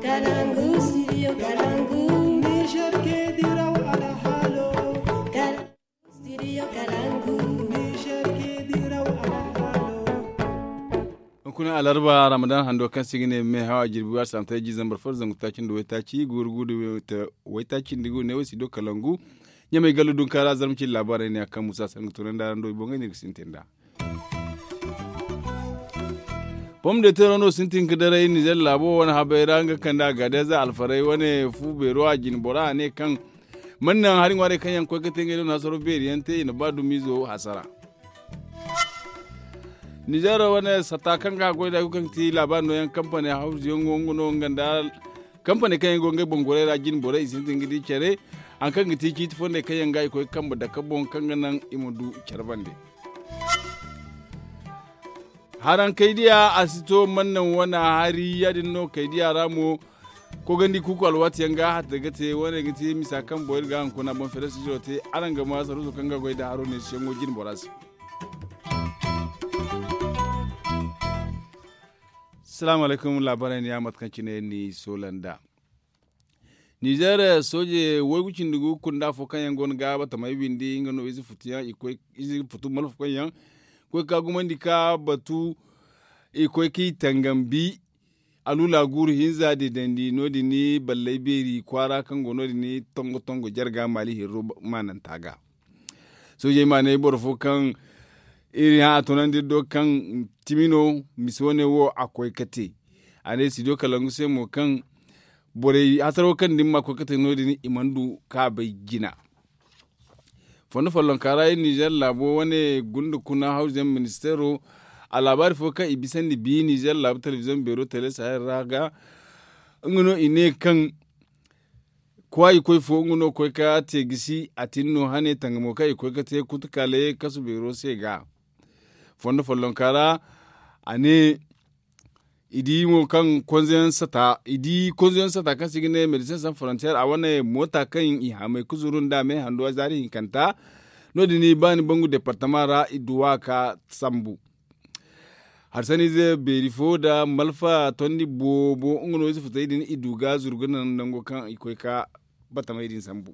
Kalangu, studio Kalangu. Niger ke diraw ala halo Kalangu, studio Kalangu. Niger ke diraw ala halo kuna alarba ramadan hando kan sigine me hawa jirbi war samta ji zambar far zangu takin do wetaci gurgu do wetaci ndigo ne wasi do kalangu nyame galu dun kala zarmci labarai ne akan musa sangu tunan da ndo bonga ni sintenda pom de terano sintin kidare ni zel labo wani habayra nga kanda gade za alfarai wani fu bero a jin bora ne kan mannan harin ware kan yan ko katenge do nasoro beri yante ina badu mizo hasara nijar wani satakan ga gwai da kukan ti labar no yan kamfani hausa yan gongono ganda kamfani kan yan gongai bongore da jin bore isin tingidi kere an kan giti ki tifon da kayan gai ko kan da kabon kan ganan imudu kerbande haran kaidiya asito mannan wani hari yadin no kaidiya ramo ko gandi kuku alwati yanga hatta gate wani gati misa kan boyar ga an kuna bon fere su jote aran ga ma saru kan ga gwai da haro ne shengo jin borasi Salamu alaikum labaran ya matkanci ne ni Solanda. Nijar soje wai dugu kunda fo kan yangon ga bata mai bindi ngano izi futiya ikoi izi futu mal fo yan ko ka gumandi ka batu ikoi ki tangambi alula guru hinza de dandi no di ni ballai beri kwara kan gono di ni tongo tongo jarga mali hiro manan taga. Soje ma ne borfo kan iri ha tunan do kan timino misone wo akwai kate ane sido kalangu sai mo kan bore hasaro kan din ma kate no dini imandu ka bai gina fondo fallon kara niger labo wane gundu kuna hausen ministero a labari fo kan ibisan di bi niger labo television bero tele sahel raga ngono ine kan kwa ikoi fo ngono koi ka tegisi atinno hane tangamo ka ikoi ka te kutukale kasu bero sega fondo follon kara ane idi mo kan konzen sata idi konzen sata kan sigine medecins sans frontières a wane mota kan i hame kuzurun da me hando zari kanta no dini bani bangu departement ra iduwa ka sambu har sani ze beri fo da malfa tondi bobo ngono su futa idin iduga zurgunan dango kan ikoi ka batama idin sambu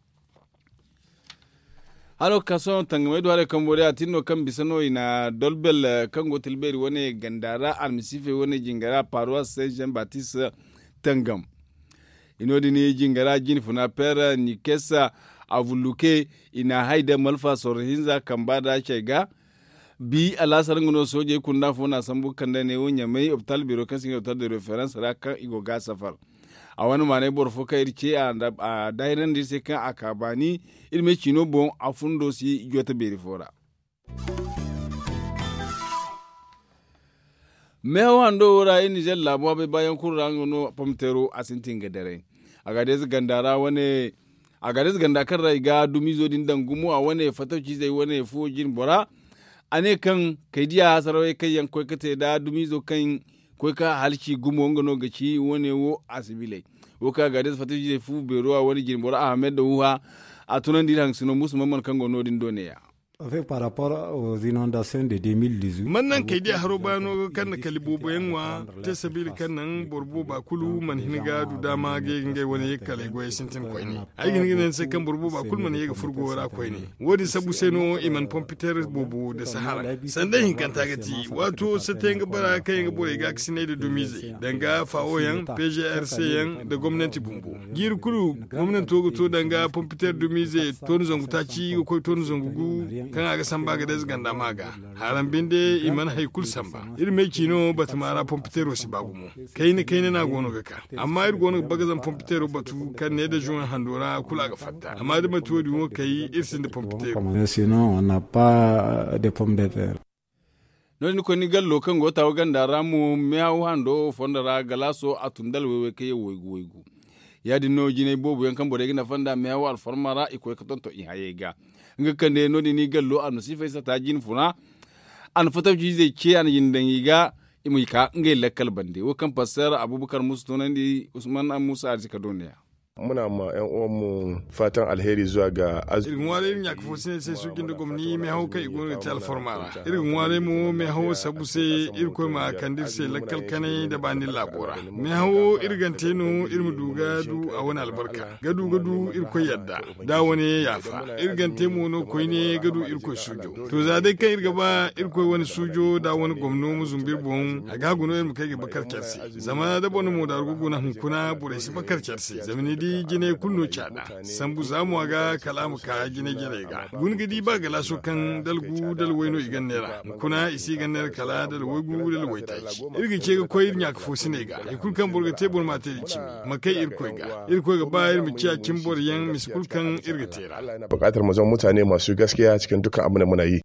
halo kaso tangamai do hare kambore atinno kan bisano ina dolbel kan gotel beri wone gandara almisife wone jingara paroisse saint jean baptiste tangam inodi ni jingara jini funa pera ni kesa avuluke ina haida malfa sorhinza kambada shega bi alasar ngono soje kunda fona sambu kanda ne wonya mai optal biro kan singa optal de reference ra kan igo ga safar a wani mane bor fo kayir ce a dairan da sai kan akabani ilme chino bon a fundo si jota beri fora me wando wura yin nijar labuwa bai bayan kurra ngono pamtero asintin gadare a gades gandara wani a gades ganda kan rai ga dumizo din dangumu a wani fatauci zai wani fojin bora ane kan kaidiya sarawai kai yankoi kate da dumizo kan ko ka halci gumo ngono gaci wone wo asibile wo ka ga des fatiji fu bero a wani jimbora ahmed da wuha a tunan diran sino musu mamman kan gono din doneya Avec par rapport aux inondations de 2018. man nan kai dia haro bano kan na kalibo boyenwa te sabili kan nan borbo ba kulu man hiniga du dama ge nge wani ye kale goye sintin koy ne ay gin gin se kan borbo ba kul man ye ga furgo wara koy ne wodi sabu seno iman pompiter bobo da sahara sanda hin kan tagati wato se tenga bara kai ga boye ga kisine da dumize danga fawo yan PGRC yan da gwamnati bumbo gir kulu gwamnati to to danga pompiter dumize tonu zangu taci ko tonu zangu kan aga samba ga des ganda maga haran binde iman haikul samba ir me kino batmara pompitero si bagumo kayne kayne na gono ga ka amma ir gono bagazan pompitero batu kan ne da juwan handora kula ga fatta amma da matuwa dumo kai irsin da pompitero Mais Sinon, on n'a pas de pommes de terre. noni ko ni gallo kan gota wa ganda ramu mehaw hando fondara galaso atundal wewe ke woygu woygu yadi no jine bobu yan kan bore gina fanda mehaw al formara iko ka tonto i hayega nga kande noni ni gallo an sifa sa ta jin funa an fata ji zai ce an yin dan yiga imu ka ngai lakkal bande wo kan fassara abubakar musu tonandi usman an musa arzika duniya muna ma 'yan uwanmu fatan alheri zuwa ga azumi irin wale nya kafo sine se su gindo gomni me haw kai gon tal formara irin wale mu me haw sabu se irko ma kandir se lakkal kane da bani labora me haw irgante no irmu duga du a wani albarka gadu gadu irko yadda da wani yafa irgante mu no koy ne gadu irko sujo to za dai kan irga ba irko wani sujo da wani gomno mu zumbir bon a gaguno irmu kai ga bakar kyarsi zama da bonu mu da ruguna hunkuna bure shi bakar kyarsi zamani di gine kunno cada sambu zamu ga kalamu ka gine gine ga gungidi ba gala so kan dalgu dal waino igan nera kuna isi gan nera kala dal wagu dal waitai irgi ce ga koyir nya kafo sine ga ikul kan burga tebur mate di cimi makai irkoi ga irkoi ga bayar mu ciya kimbor yan miskul kan irga tera Allah yana buƙatar mu zama mutane masu gaskiya cikin dukkan abin da muna yi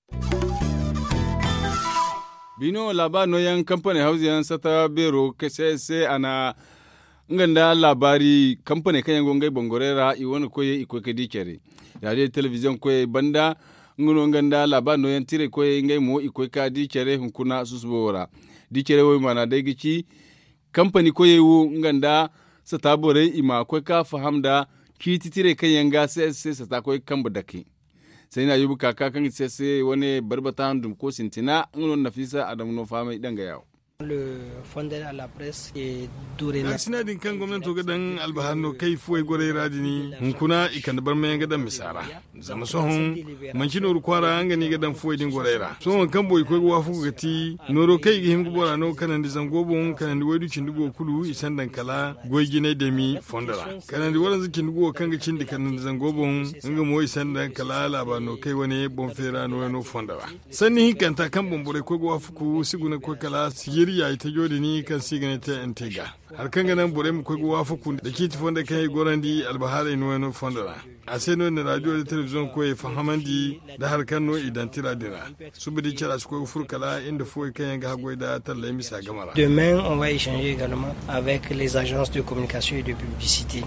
bino laba no yan kamfani hausiyan sata bero kese se ana nganda labari kamfani kan yango ngai bongorera i wani koye i koy kedi kere radio television koye banda ngono nganda laba no yan tire koye ngai mo i koy ka di kere hunkuna susubora di kere wo mana dai gici kamfani koye wu nganda sata bore ima koy ka fahamda kiti tire kan yanga se se sata koy kamba dake sai na yubu kaka kan se se wani barbata dum ko sintina ngono nafisa adamu no fama idanga yawo le fondé à la presse et dorénavant ak sinadin kan gwamnati ga dan albahanno kai fuwai gore radini hunkuna ikan bar mayan gadan misara zama sohon manci noru kwara an gani gadan fuwai din gorera so man kan boy ko wa fu gati noro kai ga himgu bora no kanan di zango bon kanan di waidu cindugo kulu isan dan kala goy gine da mi fondara kanan di waran zikin dugo kan ga cindi kanan di zango bon nga mo isan dan kala laba no kai wani bon fera no no fondara sanni hikanta kan bon bore ko wa fu ku siguna ko kala sigiri ya ita jodi ni kan sigane ta intega har kan ganan bore mu ko wa fu ku da kiti fonda kai gorandi albahara no no fondara a sai no na radio da television ko e fahamandi da har kan no idantira dira su bi kira su ko furkala inda fo kan ga hagoy da talla misa gamara Demain, on va échanger également avec les agences de communication et de publicité.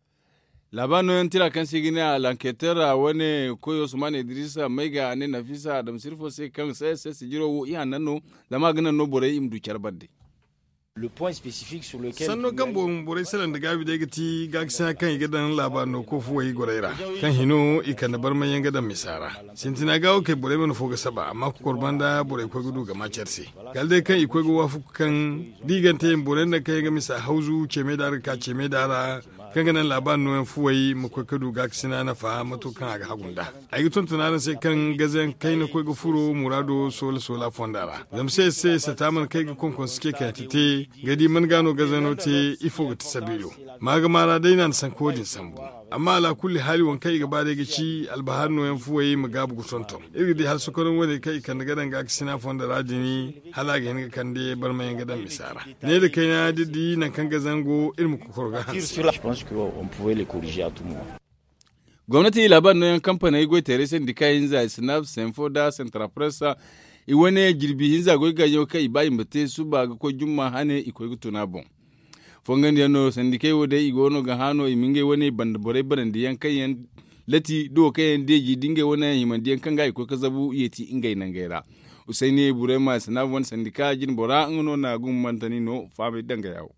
labano yan tira kan sigine a lanketer a wani koyo usman idrisa mai ga ne nafisa adam sirfo sai kan sai sai su jiro wo iya nan no zama ganan no bore im du badde Le point spécifique sur lequel sanno kan bon bore salan da gabi da gati gaksa kan igadan labano ko fuwai goraira kan hino ikan bar mayan gadan misara sintina gawo kai bore mana foga saba amma ku korban da bore ko gudu ga macerse galde kan iko go wafu kan digante bore da kai ga misa hauzu ce me da ka ce me da kan ganan laban noyan fuwai mu ko kadu gaksina na fa mato kan ga hagunda ai tun tunanin sai kan gazen kai na ko ga furo murado sola sola fondara zam sai sai sataman kai ga konkon suke kai tite gadi man gano gazano te ifo ga tisabilo maga mara dai nan san kodin sambu amma ala kulli hali wan kai gaba da gici albahar no yan fuwaye mu gabu gusonto iri dai har sukarin wani kai kan gadan ga sina fonda radini hala ga hin kan dai bar mayan gadan misara ne da kai na didi nan kan gazango ilmu ku korga sur la- je pense qu'on pouvait les corriger à tout moment. gwamnati labar no yan kamfani igwe tere sindika hinza snap senfoda central press i wani girbi hinza goi ga yau kai bayin bate su ba ga ko jumma hane iko gutuna bon fongan yano sindike wo dai igono ga hano iminge wani banda bore baran diyan kai yan lati do kai yan deji dinge wani himan diyan kan ga iko kazabu yeti ingai nan gaira usaini burema snap wan sindika jin bora ngono na gummantani no fabe danga yawo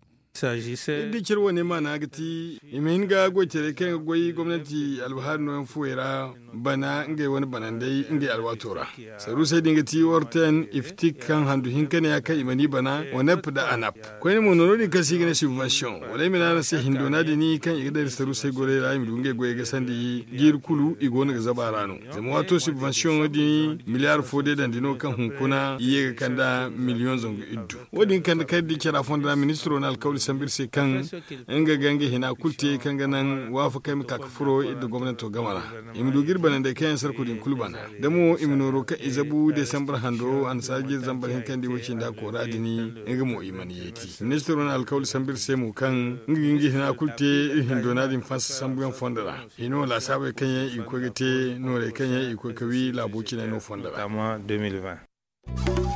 di kirwa ne ma na gati imin ga goce kai goyi gwamnati albahar no fuera bana ngai wani banandai ngai alwatora saru sai dinga ti worten iftik kan handu hinkane ya kai imani bana wane da anap ko ne mo noro ni kasi gane subvention wala mi na sai hindona di ni kan igdar saru sai gore ra mi dunge goye ga sandi gir kulu igona ga zabarano zama wato subvention di miliyar fode dan dino kan hunkuna iye ga kanda miliyon zongo iddu wodin kan kai di kira fonda ministro na alkawli sambir sai kan inga gange hina kulte kan ganan wafa kai maka kafuro idda gwamnati gamara imdu girba nan da kayan sarku din kulbana da mu imnoro ka izabu desambar hando an sage zambar hinkan di wacin da ko radini inga mu imani yeti ministro na alkawli sambir sai mu kan inga gange hina kulte hindo na din fas sambuyan fondara ino la sabe kan ya iko gate no re kan ya iko kawi labuci na no fondara 2020.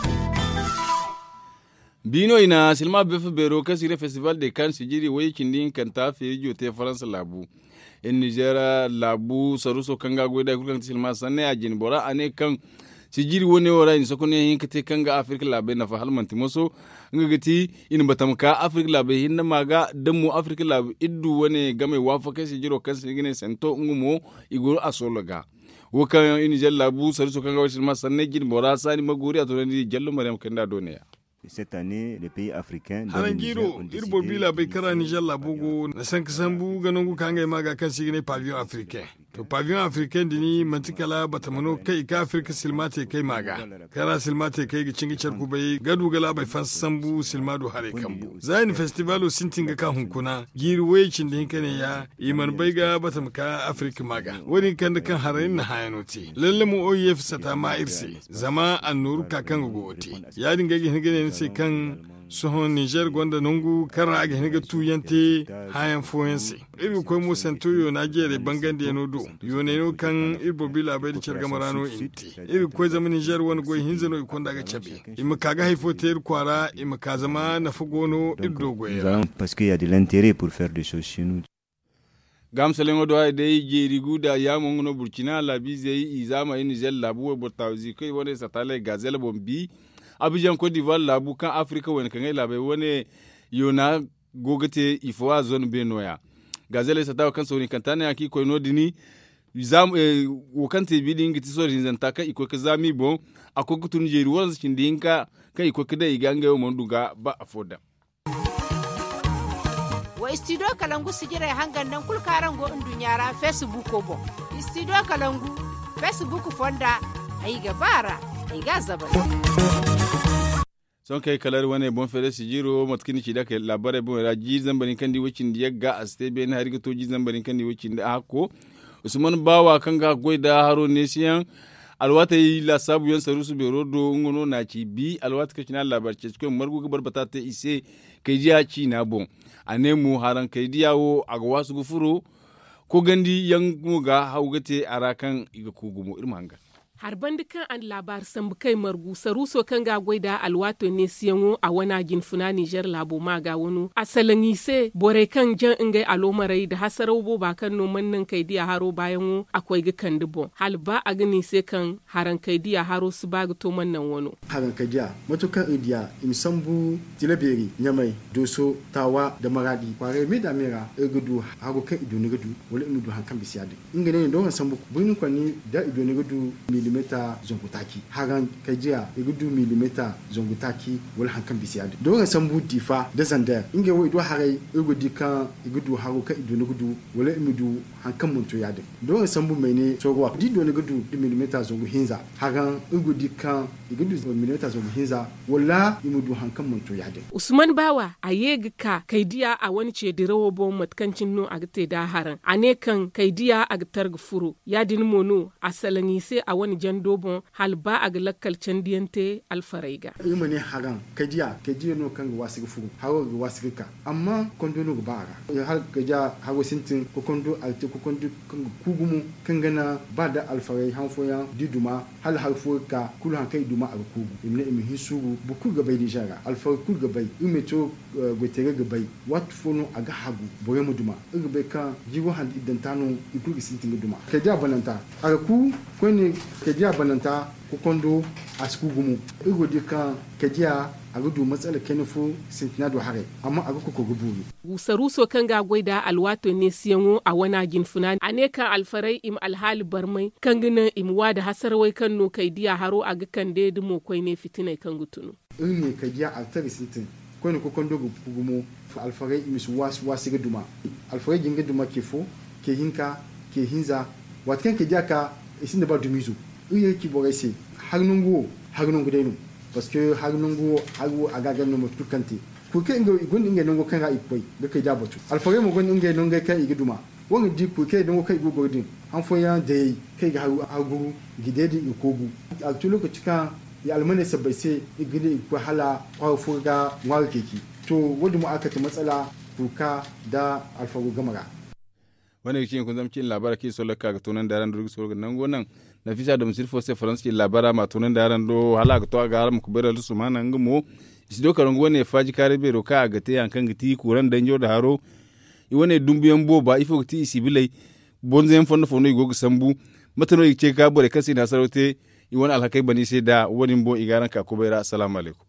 bino ina silma befe bero kasire festival de kan sijiri wai kindin kan ta fi jo te faransa labu in nigeria labu saruso kan ga goda kukan silma sanne a jin bora ane kan si jiri wone wora in sokone hin kate kanga afrika labe na fa halmanti moso nga gati in batam ka afrika labe hinna maga damu afrika labe iddu wone game wafa kasi jiro kasi gine sento ngumo igoro asologa wokan in jalla bu sari so kanga wasil masanne jin bora sani maguri atorani jallo mariam kenda doneya Cette année, les pays africains. dont le hanan Niger giro ont décidé irbo bila bai de kara nijar labugo na san kasan bu ganin ku kan maga kan sigine pavillon africain to pavillon africain dini mantikala batamano kai ka afrika silmate kai maga kara silmate kai ga cingi charku bai gadu gala bai fan sambu silmado hare kambu zain festivalo sintin ga kan hunkuna giri waycin da hinkane ya iman bai ga batam ka afrika maga wani kan da kan harayin na hayanoti lalle mu oyef sata ma irse zama annuru kakan gogote ya dinga gine ne sai kan sohon niger gwanda nungu kara aga hiniga tuyante hayan foyense iri koy mo santoyo na jere bangan de no do yone no kan irbo bila bai da cerga marano inti iri koy zama niger wani goy hinzano ikon daga chabe ima kaga haifo ter kwara ima ka zama na fugono irdo Nous goyera allons- Parce qu'il y a de l'intérêt pour faire des choses chez nous. gam selengo do ay dey jeri guda ya mongono burkina la bi zey izama ini zel labu we botawzi koy wone satale gazel bombi abidjan cote d'ivoire labu kan afrika wen kan labe wone yona gogete ifo zone benoya gazele satawa kan soni kantane aki koy no dini zam eh, wo kan te bi dingi ti sori zanta ka iko ka zami bon ako kutun jeri wala cin dinka ka iko ka dai gange wo monduga ba afoda wa studio kalangu sigira hangan nan kul karan go indu nyara facebook ko bo studio kalangu facebook fonda ai ga bara ai ga zabar son kai kalar wane bon fere si jiro matkini ci da kai labare bon ra ji zambarin kan di wacin da ga a stebe na harga to ji zambarin kan di wacin da hako usman bawa kan ga goida haro ne siyan alwata yi la sabu yan saru su bero do ngono na ci bi alwata ka kina labar ce cikin margu gabar bata ta ise kai ji ci na bon ane mu haran kai diyawo a ga wasu gufuro ko gandi yan ga haugate arakan iga kugumo irma hanga harban dukan an labar sambu kai margu saruso kan ga gwaida alwato ne siyanwo a wana gin funa Niger labo ma ga wani asalin ise bore kan jan ingai alomarai da hasarau bo ba kan noman nan kai diya haro bayan wo akwai ga kan dubo hal ba a gani sai kan haran kai diya haro su ba ga to man nan wano haran kai diya matukan idiya imsambu tilaberi nyamai doso tawa da maradi kware me da mera egudu hago kan ido ne gudu wala imudu hankan bisiyade ingane ne don sambu bunin kwani da ido ne gudu milimeta zongutaki hagan kajiya igudu milimeta zongutaki wala hankan bisiyade don sambu difa da zanda inge wo ido harai igudi kan igudu hago kan ido ne gudu wala imudu hankan muntu yade don sambu mene sogwa di do ne gudu di milimeta zongu hinza hagan igudi kan igudu milimeta zongu hinza wala imudu hankan muntu yade usman bawa a yegi ka kaidiya a wani ce dirawo bo matkancin no a gate da haran a ne kan kaidiya a gatar furo ya din mono a salani sai a wani jan dobon hal ba a ga lakkal can diyante alfaraiga ima ne hagan kaidiya kaidiya no kan ga wasu furo hawo ga wasu ka amma kondo no ga ba ga har kaidiya hawo sintin ko kondo alte ko kondo kan kugumu kan gana ba da alfarai hanfoya diduma hal har fo ka kulu han kai duma a kugu imne imi hisuru bu ku ga bai di jaga alfarai ku ga bai ime to gwetere ga bai wat fono aga hagu bore mu duma ga bai kan jigo han idan tano iku ga sintin ga duma kaidiya bananta aga ku ko ne kaidiya bananta ko kondo a gumu igo di kan kaidiya a gudu matsalar kenifo sintinado hare amma a ko guburu gusaruso kan ga gwaida alwato ne siyanwo a wana ginfuna a ne kan alfarai im alhali barmai kan gina imwa da hasarwai kan no kai diya haro a kan de dumo kwai ne fitinai kan gutunu in ne kai diya altari sintin ko ne ko kondo gumo alfarai im su wasu wasu duma alfarai jinga duma ke fo ke hinka ke hinza watkan ke diya ka isin da ba dumizo in yi ki bogai se har nungu har nungu dai parce que har nungu har a gagar no mutu kante ku ke inga gun inga nungu kan ga ikoi ga kai da batu alfare mo gun inga nungu kan igi duma wanga di ku ke nungu kai go godin an fo ya da yi kai ga har guru gide di ikogu a tu lokaci kan ya almane sabai sai igide ku hala kwa furga ngwa keki to wanda mu aka ta matsala kuka da alfago gamara wani cikin kun zamcin labara ke so laka ga tunan da ran durgu so nan gonan na fisa da musir fose france ke labara ma tunan da ran do hala ga to ga haram ku bera su mana ngamo isi do karango ne faji kare be ro ka ga te yankan giti kuran danjo da haro i wone dumbiyan bo ba ifo ti isi bilai bonzen fondo fondo igo sambu matano ce ka bore kasi na sarote i wani alhakai bani sai da wani bo igaran ka kubaira assalamu alaikum